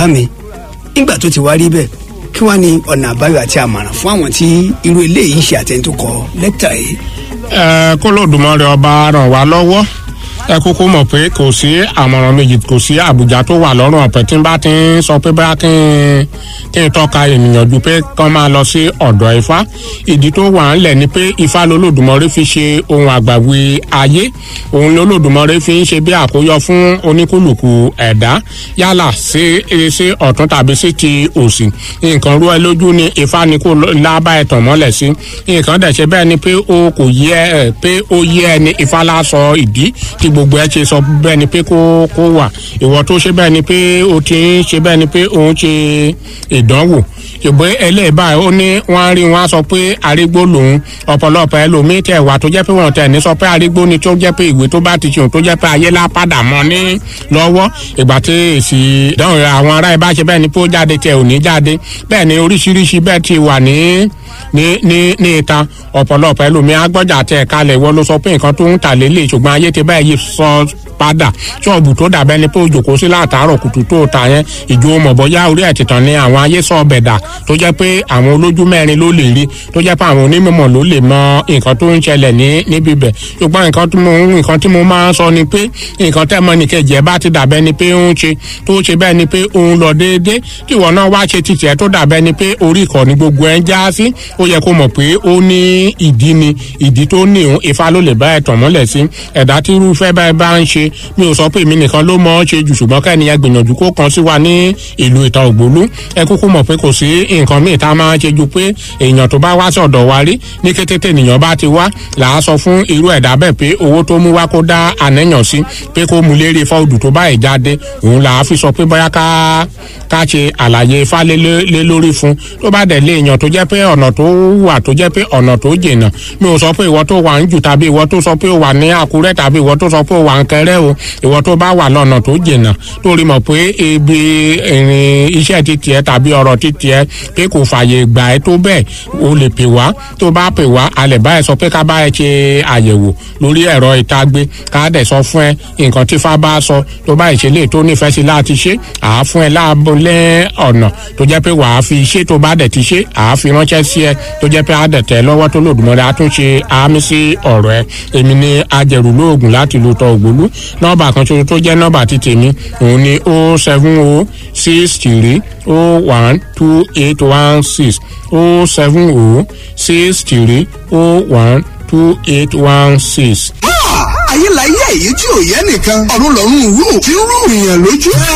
bá mi nígbà tó ti wá rí bẹ́ẹ̀ kí wàá ní ọ̀nà àbáyọ àti àmọ̀ràn fún àwọn tí irú eléyìí ń ṣe àtẹ̀ntò kọ lẹ́tà yìí. ẹ kó lòdùmọ̀rẹ́ ọba ràn wá lọ́wọ́ ẹ kúkú mọ̀ pé kò sí àmọ̀ràn méjì kò sí àbùjá tó wà lọ́rùn ọ̀pẹ tí n bá ti ń sọ pé bá kí n kí n tọ́ka ènìyàn ju pé kán máa lọ sí ọ̀dọ̀ ifá ìdí tó wà ń lẹ̀ ni pé ifá lolódùmọ̀rẹ́ fi ṣe ohun àgbàwí ayé òun lolódùmọ̀rẹ́ fi ń ṣe bí àkóyọ fún oníkúlùkù ẹ̀dá yálà sí sí ọ̀tún tàbí sí ti òsì nǹkan rú ẹ lójú ni ifá ni kò lábá ẹ̀ tàn mọ́lẹ̀ sí nǹkan dẹ̀ ṣe bẹ́ẹ̀ ni pé o kò yẹ ẹ pé ó yẹ ẹ ní ifá lásọ ìdí tí gbogbo ẹ ṣe sọ bẹ́ẹ̀ ni pé kó kó wà ìwọ tó ṣe bẹ́ẹ̀ ni pé o ti ń ṣe bẹ́ẹ̀ ni pé òun ṣe ìdánwò ìbò ẹlẹ́ẹ̀bá ó ní wọ́n rí wọn sọ pé arígbó lòun ọ̀pọ̀lọpọ̀ ẹlòmíín tẹ̀ wá tó jẹ́ pé wọ́n tẹ̀ ní sọ pé arígbó ni tó jẹ́ pé ìwé tó bá ti ṣe òun tó jẹ́ pé ayé lápadà mọ́ ní lọ́wọ́ ìgbà tí èsì ìdánwò àwọn ará ẹ bá ṣe bẹ́ẹ̀ ni pé ó jáde tẹ̀ ò ní jáde bẹ́ẹ̀ ni oríṣiríṣi bẹ́ẹ̀ ti wà ní ní ní ní ìta ọ̀pọ̀lọpọ̀ ẹlòmíín agbọ́jà tẹ̀ kalẹ̀ wọ́n ló sọ pé nǹkan tó ń tà lélẹ̀ ṣùgbọ́n ayé ti bẹ́ẹ̀ yí sọ padà ṣọ́ọ̀bù tó dàbẹ́ ni pé ó jòkó sí látàárọ̀ kùtù tó ta yẹn ìjó mọ̀bọ́yá orí ẹ̀ tìtàn ni àwọn ayé sọ bẹ̀dà tó jẹ́ pé àwọn olójú mẹ́rin ló lè rí tó jẹ́ pé àwọn onímọ̀ ló lè mọ nǹkan tó ń ṣẹlẹ̀ ní níbi bẹ̀ ṣùgbọ́n nǹkan tí mo nǹkan tí mo máa ń sọ ni pé nǹkan tẹ́ mọ nìkejì ẹ̀ bá ti dàbẹ́ ni pé ó ń ṣe tó ṣe bẹ́ẹ̀ ni pé òun lọ déédé tí ìwọ náà wá ṣe títì ẹ̀ tó dàbẹ́ ni pé orí ìkànnì gbogbo ẹ̀ ń já sí ó yẹ kó mọ̀ pé ó ní ìdí ni ìdí tó ní òun ifá ló lè bá ẹ̀ tàn mọ́lẹ̀ sí ẹ̀dá tí irúfẹ́ báyìí bá ń ṣe mi ò sọ pé èmi nìkan ló mọ̀ ọ́ ṣe jù ṣùgbọ́n kẹ́niyàn gbìyànjú kó kan sí wa ní ìlú ìta ògbólú ẹ kúkú mọ̀ pé kò sí nǹkan míì tá a máa ṣe ju pé èèyàn tó bá wá sí ọ̀dọ̀ wa rí ní kété tènìyàn bá ti wá là á sọ fún irú ẹ̀dá bẹ́ẹ̀ pé owó tó mú wá kó dá àníyàn sí pé kó mu lérí fọ́ọ̀dù tó bá ìjáde òun là á fi sọ pé bóyá ká ká ṣe àlàyé ifá lé lórí fún tó bá dẹ̀ lé èèyàn tó jẹ́ pé ọ̀nà tó wà tó jẹ́ pé ọ̀nà tó jìnnà mi ò sọ pé ìwọ tó wà ń jù tàbí ìwọ tó sọ pé ó wà ní àkúrẹ́ tàbí ìwọ tó sọ pé ó wà ń kẹrẹ́ o ìwọ tó bá wà lọ́nà tó jìnnà tó rí mọ̀ pé ibi ìrìn iṣẹ́ ti tiẹ̀ tàbí ọ̀rọ̀ ti tiẹ̀ pé kò fààyè gbà ẹ́ tó bẹ́ẹ̀ o lè pè wá tó bá pè wá a lè bá ẹ sọ pé ká bá ẹ ṣe àyẹ̀wò lórí ẹ̀rọ ìtagbé ká dẹ̀ sọ fún ẹ nǹkan tí fá bá sọ tó bá ìṣẹ̀lẹ̀ tó nífẹ̀ẹ́ sí láti ṣe àá fún ẹ láàbọ̀lẹ́ ọ̀nà tó jẹ́ pé wàá fi ṣe tó bá dẹ̀ ti ṣe àá fi ránṣẹ́ sí ẹ tó jẹ́ pé á dẹ̀ tẹ̀ lọ́wọ́ tó lòdùmọ̀rẹ́ àtúnṣe àmì sí ọ̀rọ̀ ẹ èmi ni ajẹ̀rù lóògùn láti lu tọ ògbólú nọ́ọ̀bà kan ṣoṣo tó jẹ́ nọ́ọ̀bà ti tèmi òun ni o seven o six three o one two eight one six o seven o six three o one two eight one six. ayé la yé èyí tí ò yẹ nìkan ọ̀run lọ́run rú tí ń rú ìyàn lójú.